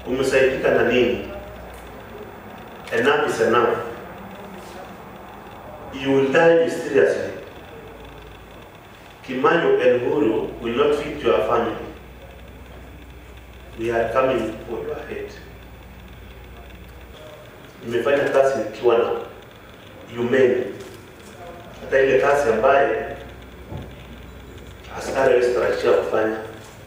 umesaidika na nini? Enough is enough. You will die mysteriously. Kimayo and Uhuru will not feed your family. We are coming for your head. Nimefanya kazi nikiwa na humane, hata ile kazi ambaye askari hawezi tarajia kufanya.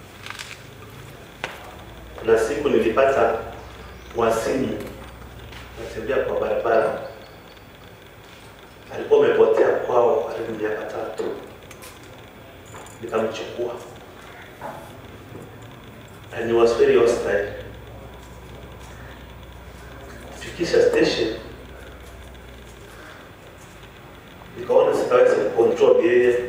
Kuna siku nilipata wasimu natembea kwa barabara, alikuwa amepotea kwao karibu miaka tatu, nikamchukua and he was very hostile. Kufikisha station, nikaona sitaweza kucontrol yeye,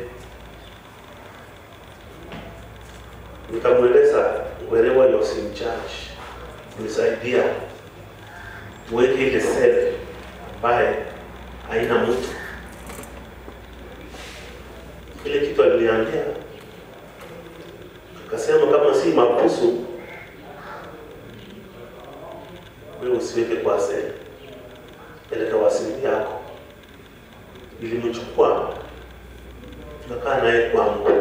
nikamweleza wherever he was in charge, nisaidia tuweke ile sel ambaye haina mtu. Ile kitu aliniambia akasema, kama si mabusu wewe usiweke kwa sel, peleka wasimu yako. Nilimchukua tukakaa naye kwangu.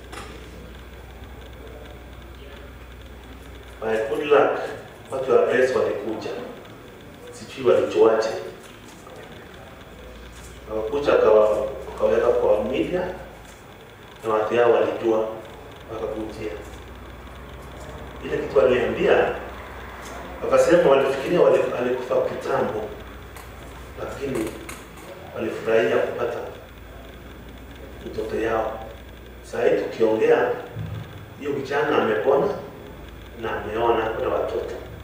By good luck watu wa press walikuja sijui walichoache, wakakuja wakawa- wakaweka kwa media na watu yao walijua, wakakujia ile kitu waliambia, wakasema walifikiria wali- alikufa kitambo, lakini walifurahia kupata mtoto yao. Saa hii tukiongea, hiyo kijana amepona na ameona kuna watoto